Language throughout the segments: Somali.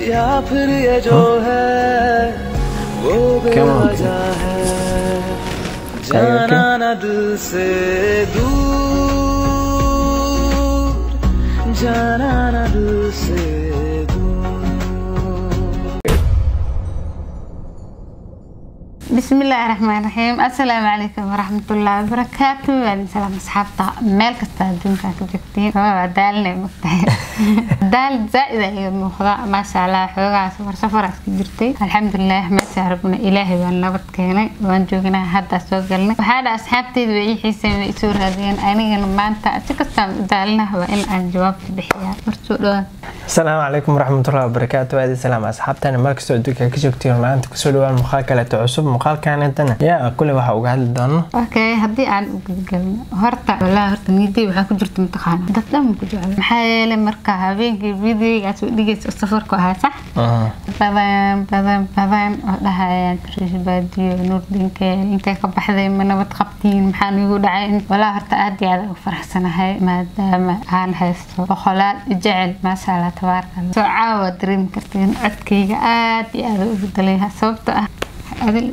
या फिर ये जो है वो बेवजह है जाना न दिल से दूर जाना न दिल से दूर بسم الله الرحمن الرحيم السلام عليكم ورحمة الله وبركاته وعليكم السلام أصحابتا ميل كستا adduunka ku joogtiin waa daalna mugtahay daal zaaid ay muuqda maasha allah xoogaa safar safar iska jirtay alxamdulilah meesha rabna ilaahay waan nabad keenay waan joognaa hadda soo galnay waxaa dha asxaabteyda way ii xiiseen way isoo raadiyeen anigana maanta si kastaan u daalinaha waa in aan jawaabta bixiyaa marsoo dhawaad asalaamu calaykum waraxmatullahi wabarakaatu aadi salaam asxaabtani markastoo adduunka ka joogtiin maanta kusoo dhawaan muuqaal kaleeto cusub muuqaalkanetana yaa kule waxaa uga hadli doono okay haddii aan u gudgalno horta walaa horta niyaday waxaa ku jirta mataqaana dad dhan ma ku jecel maxaa yeelay marka habeenkii videogaas u dhigaysa oo safarku ahaa sax badan badan badan oo dhahayaan tariish baadiyo nuurdinke intay ka baxday ma nabad qabtiin maxaa nigu dhacay walaa horta aad iyo aad ugu faraxsanahay maadaama aan haysto boqolaal jecel maasha allah tabaaraka allah soo caawa dareemi kartiin codkayga aad iyo aad u bedelayha sababtoo ah adil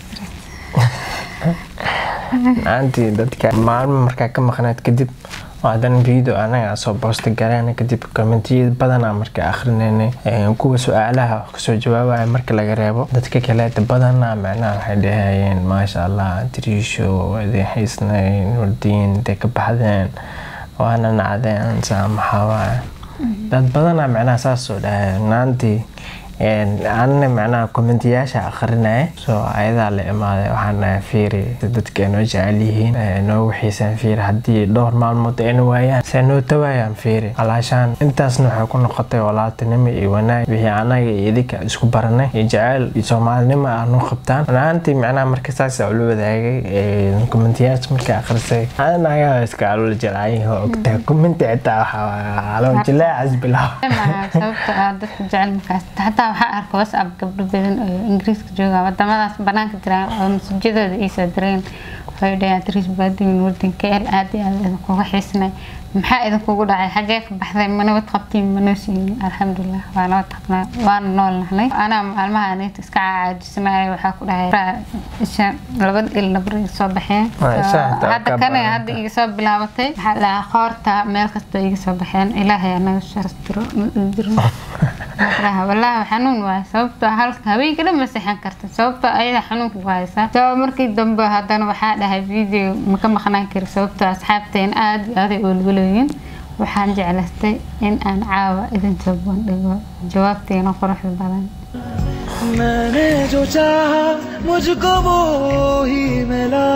maantii dadka maalmo markaa ka maqnayd kadib oo haddana video anaga soo boosta galeen kadib kommentiyada badanaa marka akhrineynay kuwa su-aalaha kasoo jawaabaya marka laga reebo dadka kaleeta badanaa macnaha waxay dhahayeen maasha allah diriisho idin haysnay nurdiin intay ka baxdeen waana nacdeen saa maxaa waaya dad badanaa macnaha saas soo dhahay naantii anna macnaha kommentiyaasha akhrinaya soo ayadaa la imaaday waxaan dhahay fiiri dadka ay noo jecel yihiin noo wixiisaan fiiri haddii dhowr maalmood ayna waayaan se noo tawaayaan fiiri alaashaan intaasna waxay ku noqotay walaaltinimo iyo wanaag wixii anaga iyo idinka isku baranay iyo jeceyl iyo soomaalinimo ah noo qabtaan runaantii macnaha marka saasa ula wadaagay kommentiyaasha marka akhrisay anaga iska alola jelaayihi oo ogtahay kommenti xitaa waxaa alool jilaacas bilaab sababta ah dadka jecel markaas xataa waxaa arka whatsapp gabdho badan oo ingiriiska jooga wadamadaas banaanka jiraan oo masajadooda iisoo direen waxay dhahayaan tris baadimin wadanka el aad iyo aad idinkuga xiisnay maxaa idinkugu dhacay xagee ka baxday ma nabad qabtiin ma noo siinin alxamdulilah waa nabad qabnaa waana nool nahnay anaa maalmaha nayta iska caajisnay waxaa ku dhahay isha labada il nabra iga soo baxeen hadda kana hadda iga soo bilaabatay waxaa dhahaa qoorta meel kasta iga soo baxeen ilaahay anaga sharas diro ma jirno wallaahi xanuun waay sababtoo halka haweenka dhan ma seexan karta sababtoo ayada xanuunka ku haysa sabab markii dambe haddana waxaa dhahay video maka maqnaan kari sababtoo asxaabteen aada iyo aday oolwalooyin waxaan jeclaystay in aan caawa idin soo bandhigo jawaabteena quruxda badan मैंने जो चाहा मुझको वो ही मिला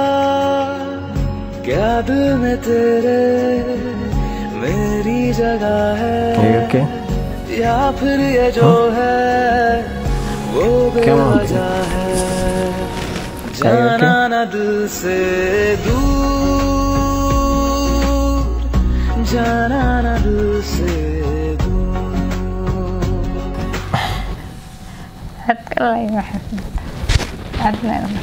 क्या दिल में तेरे मेरी जगह है okay? या फिर ये जो है वो बेवजह है जाना न दिल से दूर जाना न दिल से दूर hadka lay waxaad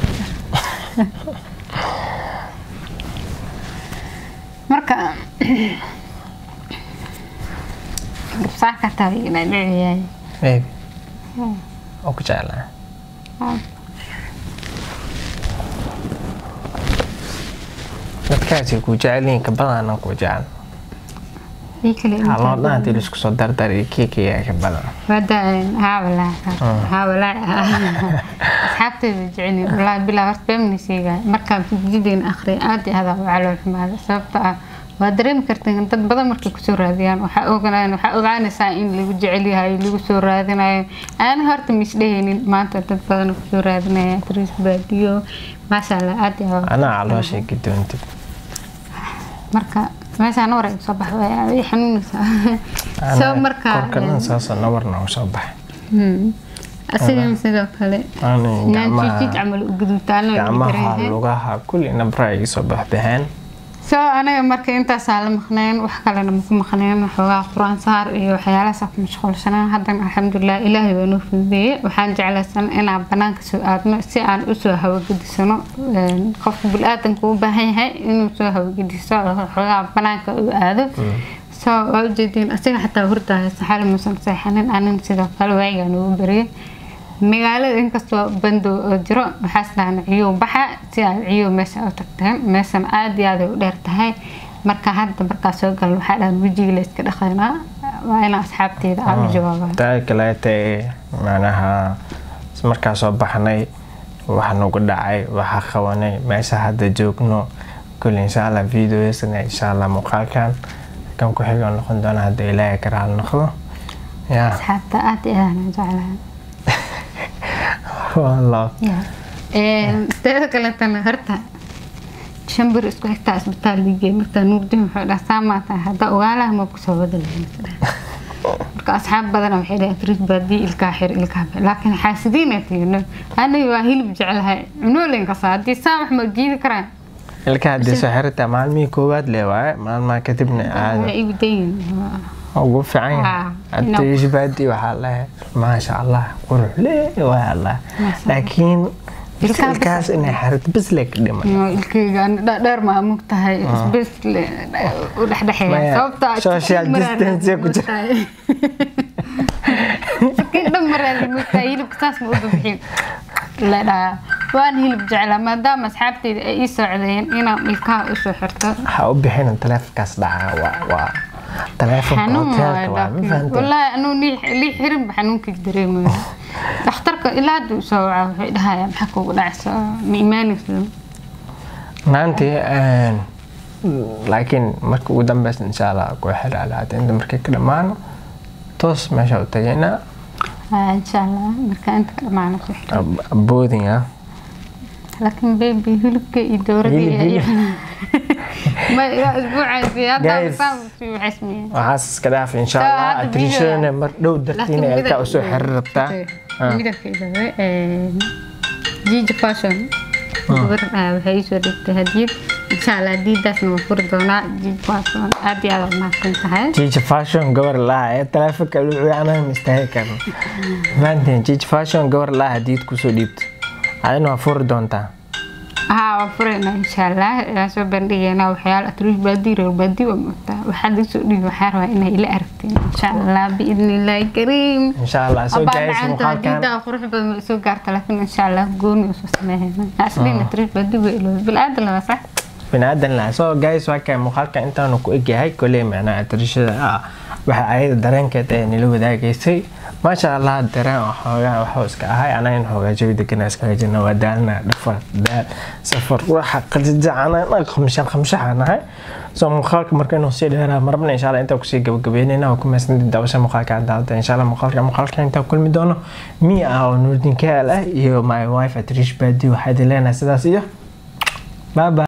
marka gabsaa ka tahay inaa dhiciyaay baby oo ku jeclaa dadkaasi ku jecelyihiin ka badan ku jecel ii kale haloo dhan hadii laisku soo dardar iyo kiikiyaa ka badan wada haa walaa haa walaa asxaabteyda jecelin walaahi bilaa horta beemni sheegaya markaan fijideena akhriya aad iyo aad u calool xumaada sababta ah waa dareemi karteen dad badan markay kusoo raadiyaan waxaa oganaan waxaa ogaanaysaa in lagu jecel yahay lagu soo raadinayo aan horta misdhehaynin maanta dad badan kusoo raadinaya tris baadiyo maasha allah aad iyo aad anaa calooshay gadoontid marka meeshaan war soo bax way xanuunaysaa soo marka korka dhan saasoo nabarna u soo baxay asigan sidoo kale Ani naanjijid gacmaha camal u gudubtaana gacmaha lugaha kulli nabra iga soo baxbaxeen soo anaga marka intaasaa la maqneen wax kalena maku maqneen waxoogaa qur-aan saar iyo waxyaalahaasa ku mashquulsanaa haddana alxamdulilah ilaahay waa noo fududeeyey waxaan jeclaysan inaan banaanka soo aadno si aan usoo hawagedisano qofka bil-aadanka u baahan yahay inuu soo hawagediso waxoogaa banaanka u aado so waa ujeediin asiga xataa hurdahay saxaali muusan seexanin anin sidoo kale waayigaan ugu bariyay magaalada inkastoo bandow oo jiro waxaas dhahan ciyow baxa si aad ciyow meesha u tagteen meeshan aada iyo aad ay u dheer tahay marka hadda markaa soo gal waxaa dhahan wejiga la iska dhaqaynaa waa inaa asxaabteeda aan u jawaabaa taa kaleete macnaha markaa soo baxnay waxa nagu dhacay waxa qabanay meesha hadda joogno kule insha allah videoyasna insha allah muuqaalkan kan ku xigo noqon doona hadda ilaahay ka raali noqdo ya asxaabta aada iyo aad aan jeclahay wallah teeda kaletana horta shan bir isku xigtaa isbitaal liigey markaa nuurdin wuxuu dhaha saamaa tahay hadda ogaalaha ma kusoo wadalayn marka asxaab badana waxay dhahay frid baadii ilkaa xir ilkaa xir laakiin xaasidiina tiino aniga waa hilib jecelahay cunoolen kasa haddii saa wax ma jiidi karaan ilka haddii soo xirata maalmihii koowaad le waaye maalmaha kadibna waa aada igu dayin ugu fiican yahay Ah, hadda inuu- ishbaadi waxaa lehe maasha allah qurux le waa allah Maasha laakiin Ilkaha bis- ilkaas inay xirto bis le ka dhiman ilkeyga dheer maa mug tahay isbes u dhexdhexeeya Maya, sababta social distance ku jira. sakin dhan maraadi mugtahay hilibka saas ma u babixin la dhahaa waan hilib jeclaa maadaama asxaabteyda ay ii socdeen inaan ilkaha usoo xirto ha u bixin taleefonkaas dhaca waa waa taleefonka xanuun hoteelka waa ma fahantay wallaahi anuu lii xirinba xanuunkii dareemayo dhakhtarka ilaa hadda u soo wacaa waxay dhahayaan maxaa kugu dhacaysa ma imaanaysa maantii laakiin marka ugu dambeysa insha allah ku xira alaata inta markay ka dhammaano toos meesha u tagaynaa Ah, insha allah marka inta ka dhamaana ku xiro booding ah laakiin baby hilibka iyo dowradii Hilib, ma ilaa isbuucaasi hadda Guys. saan sii waxaysmiyeen waxaas iska dhaaf insha So, allah hadda atriishadana video- mar dhow dartiina ilkaa usoo xiri rabtaa Ah. midabka ilawe jija fashion gabar ah, waxay iisoo dhigtay hadiyad insha allah hadiidaasna waa furi doonaa jija fashion aad iyo aad aad mahadsan tahay jiji fashion gabar laha ee taleefonka lucuanaha mistaagi karno maantiin jiji fashion gabar laha hadiid kusoo dhiibto adina waa furi doontaa haa waa furayna insha allah waan soo bandhigaynaa waxyaala atruush baadii reer baadii waa moogtaa waxaa lagasoo dhigi waxaa rabaa inay ila aragteen insha allah biidni illaahi kariim insha allah soo abaa gaayis macaanta muuqaalkan hadiidaa qurux badan ma soo gaarta laakiin insha allah gooni usoo sameeyana aslina atruush baadii waa ilooda bilaadan laba sax binaadan laha soo gaayis waa kay muuqaalka intaanu ku egyahay koley macnaha atriishada ah waxa ayada dareenkeed ee nila wadaagaysay maasha allah dareen oo xoogaa waxuu iska ahay anaga in xoogaa jawi degana iskaga jirna waa daalna dhafar daal safar waxa qajajacana khamshan khamshaxa nahay soo muuqaalka marka inuu sii dheeraa marabna insha allah intaa kusii gabagabeynayna waa ku mahadsantii daawasha muuqaalka aan daawada insha allah muuqaalka muuqaalka intaa kulmi doono mi ah oo nuurdin kaal ah iyo my wife atriish baadi waxaa idin leenahay sidaas iyo bye bye